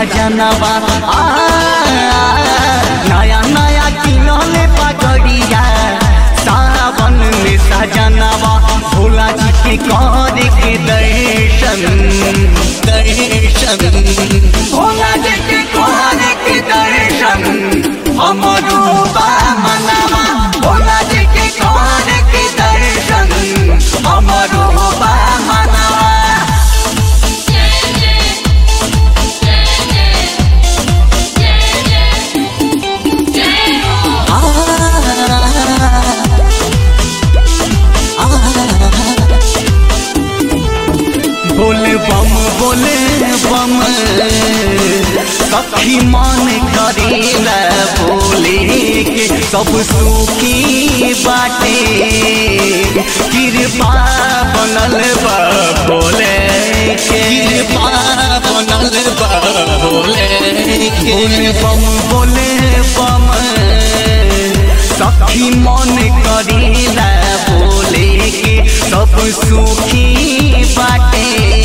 सजनवा आ नया नया किनले पगड़िया सावन में सजनवा भोला जी के कर के दर्शन दर्शन भोला जी के कर के दर्शन हमरो बा मनवा भोला जी के कर के दर्शन हमरो बा मनवा बोले बम बोले बम सखी मन करेला बोले के सब सुखी बाटे कृपा बनल बा बोले के कृपा बनल बा बोले के बोले बम बोले बम सखी मन करेला बोले के सब सुखी बाटे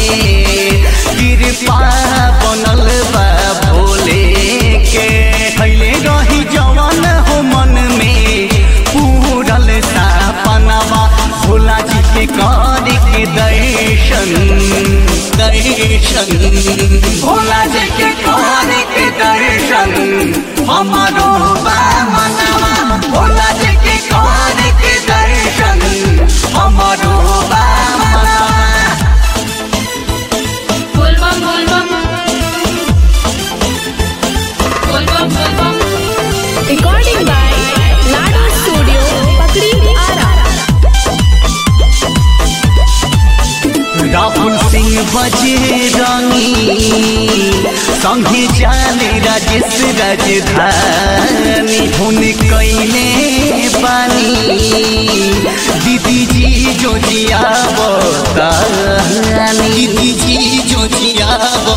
कृपा बनल बा भोले के खैले रही जवन हो मन में पूरल सपनवा भोला जी के कर के दर्शन दर्शन भोला जी के कर के दर्शन हमारो बा मनवा भोला जी के कर के दर्शन हमारो बा मनवा बोलबम बोलबम बोलबम बोलबम Recording by Lado Studio, Pakri Ara. Rahul Singh बजे रंगी संगे जाने राजेश राजधानी हुन कैले बानी दीदी जी जो जिया बतानी दीदी जी जो जिया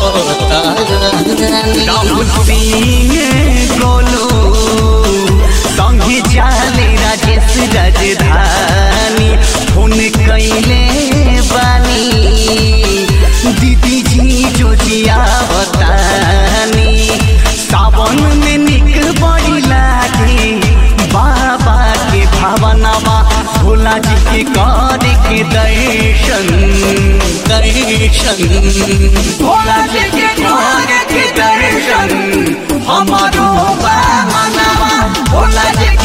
बतानी राहुल सिंह गोलू संगे जाले राजेश राजधानी हुन कैले बानी दीदी जी जो जिया बतानी सावन में निक बड़ी लागे बाबा के भावनावा भोला जी के कर के दर्शन दर्शन भोला जी के कर के दर्शन हमारो बा मनवा भोला जी